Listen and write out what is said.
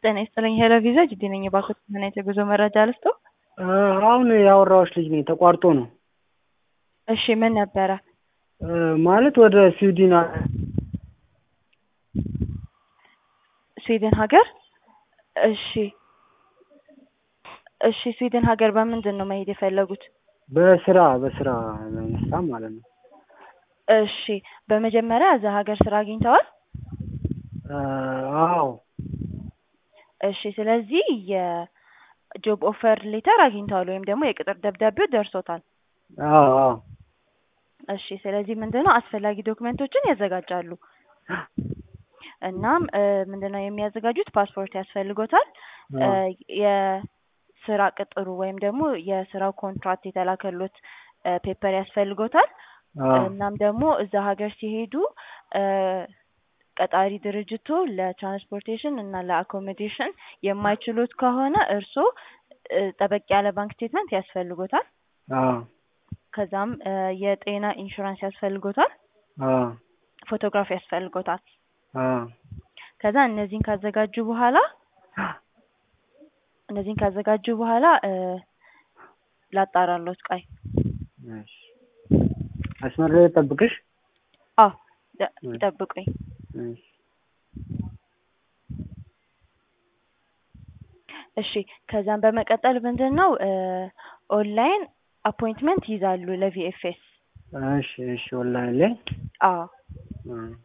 ጤና ይስጥልኝ ሄሎ ቪዛ ጅዲ ነኝ። የባንኮች ምን አይነት የጉዞ መረጃ ልስጦ? አሁን ያወራሁሽ ልጅ ነኝ። ተቋርጦ ነው እሺ ምን ነበረ? ማለት ወደ ስዊድን ስዊድን ሀገር? እሺ እሺ ስዊድን ሀገር በምንድን ነው መሄድ የፈለጉት? በስራ በስራ ለመስራት ማለት ነው። እሺ በመጀመሪያ እዛ ሀገር ስራ አግኝተዋል? አዎ እሺ ስለዚህ የጆብ ኦፈር ሌተር አግኝተዋል ወይም ደግሞ የቅጥር ደብዳቤው ደርሶታል። አዎ አዎ እሺ ስለዚህ ምንድነው አስፈላጊ ዶክመንቶችን ያዘጋጃሉ። እናም ምንድነው የሚያዘጋጁት ፓስፖርት ያስፈልጎታል። የስራ ቅጥሩ ወይም ደግሞ የስራው ኮንትራክት የተላከሎት ፔፐር ያስፈልጎታል። እናም ደግሞ እዛ ሀገር ሲሄዱ ቀጣሪ ድርጅቱ ለትራንስፖርቴሽን እና ለአኮሞዴሽን የማይችሉት ከሆነ እርስዎ ጠበቅ ያለ ባንክ ስቴትመንት ያስፈልጎታል። ከዛም የጤና ኢንሹራንስ ያስፈልጎታል። ፎቶግራፍ ያስፈልጎታል። ከዛ እነዚህን ካዘጋጁ በኋላ እነዚህን ካዘጋጁ በኋላ ላጣራሎት ቆይ መስመር ላይ ልጠብቅሽ? አዎ ይጠብቁኝ። እሺ ከዛም በመቀጠል ምንድን ነው ኦንላይን አፖይንትመንት ይይዛሉ ለቪኤፍኤስ። እሺ እሺ ኦንላይን ላይ አዎ